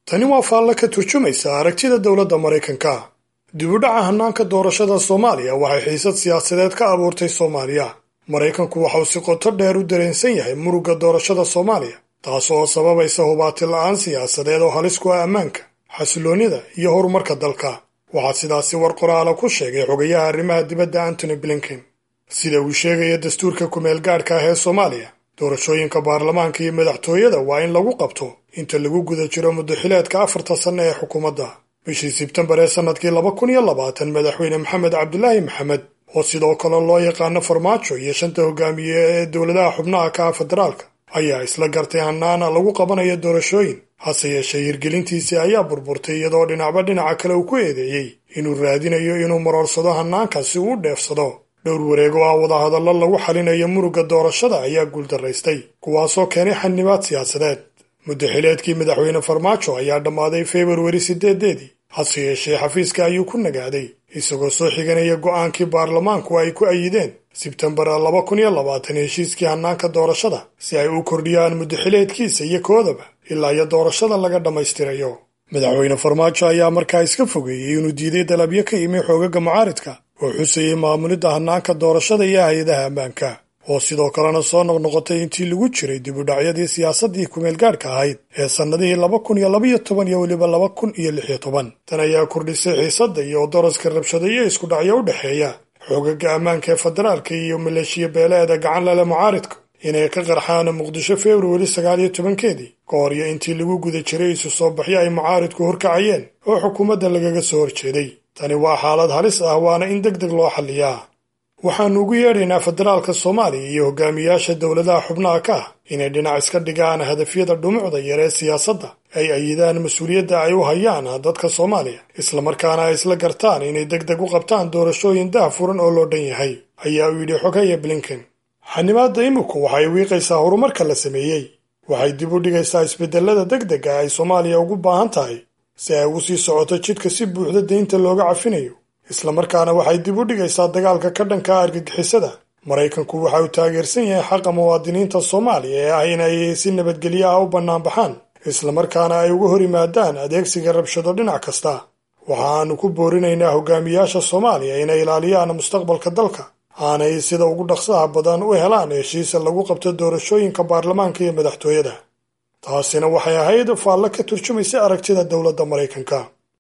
tani waa faalle ka turjumaysa aragtida dowladda maraykanka dibudhaca hannaanka doorashada soomaaliya waxay xiisad siyaasadeed ka abuurtay soomaaliya maraykanku waxauu si qoto dheer u dareensan yahay murugga doorashada soomaaliya taas oo sababaysa hubaati la'aan siyaasadeed oo halis ku ah ammaanka xasiloonnida iyo horumarka dalka waxaa sidaasi war qoraala ku sheegay xogayaha arrimaha dibadda antony blinken sida uu sheegaya dastuurka kumeel gaadhka ah ee soomaaliya doorashooyinka baarlamaanka iyo madaxtooyada waa in lagu qabto inta lagu guda jiro muddaxileedka afarta sanno ee xukuumadda bishii sebtembar ee sannadkii laba kun iyo labaatan madaxweyne maxamed cabdulaahi maxamed oo sidoo kale loo yaqaano farmaajo iyo shanta hogaamiye ee dowladaha xubnaha ka ah federaalka ayaa isla gartay hannaana lagu qabanayo doorashooyin hase yeeshee hirgelintiisii ayaa burburtay iyadoo dhinacba dhinaca kale uu ku eedeeyey inuu raadinayo inuu maroorsado hannaanka si uu u dheefsado dhowr wareego ah wadahadallo lagu xalinayo murugga doorashada ayaa guuldaraystay kuwaasoo keenay xanibaad siyaasadeed muddaxileedkii madaxweyne farmaajo ayaa dhammaaday februari siddeedeedii hase yeeshee xafiiska ayuu ku nagaaday isagoo soo xiganaya go'aankii baarlamaanku ay ku ayideen sebtembar laba kun iyo labaatan heshiiskii hannaanka doorashada si ay u kordhiyaan muddaxileedkiisa iyo koodaba ilaa iyo doorashada laga dhammaystirayo madaxweyne farmaajo ayaa markaa iska fogeeyey inuu diiday dalabyo ka yimi xoogaga mucaaridka oo xusayey maamulidda hannaanka doorashada iyo hay-adaha ammaanka oo sidoo kalena soo noqnoqotay intii lagu jiray dibudhacyadii siyaasaddii kumeel gaadhka ahayd ee sannadihii laba kun iyo labaiyo toban iyo weliba laba kun iyo lix iyo toban tan ayaa kordhisay xiisadda iyo daraska rabshado iyo isku dhacyo u dhexeeya xoogaga ammaanka ee federaalka iyo maleeshiya beeleeda gacan lale mucaaridku inay ka qarxaan muqdisho februari sagaal iyo tobankeedii ka hor iyo intii lagu guda jiray isu soo baxyo ay mucaaridku horkacayeen oo xukuumadda lagaga soo horjeeday tani waa xaalad halis ah waana in deg deg loo xalliyaa waxaannu ugu yeedhaynaa federaalka soomaaliya iyo hogaamiyaasha dowladaha xubnaha ka ah inay dhinac iska dhigaan hadafyada dhumucda yar ee siyaasadda ay ayidaan mas-uuliyadda ay u hayaan dadka soomaaliya islamarkaana ay isla gartaan inay deg deg u qabtaan doorashooyin dah furan oo loo dhan yahay ayaa uu yidhi xogaya blinken xanimaadda iminku waxay wiiqaysaa horumarka la sameeyey waxay dib u dhigaysaa isbedelada deg dega ay soomaaliya ugu baahan tahay si ay ugu sii socoto jidka si buuxda deynta looga cafinayo islamarkaana waxay dib u dhigaysaa dagaalka ka dhanka argagixisada maraykanku waxa uu taageersan yahay xaqa muwaadiniinta soomaaliya ee ah inay si nabadgelyo ah u bannaanbaxaan islamarkaana ay uga hor yimaadaan adeegsiga rabshado dhinac kasta waxa aanu ku boorinaynaa hogaamiyaasha soomaaliya inay ilaaliyaan mustaqbalka dalka aanay sida ugu dhaqsaha badan u helaan heshiisa lagu qabto doorashooyinka baarlamaanka iyo madaxtooyada taasina waxay ahayd faallo ka turjumaysa aragtida dowladda maraykanka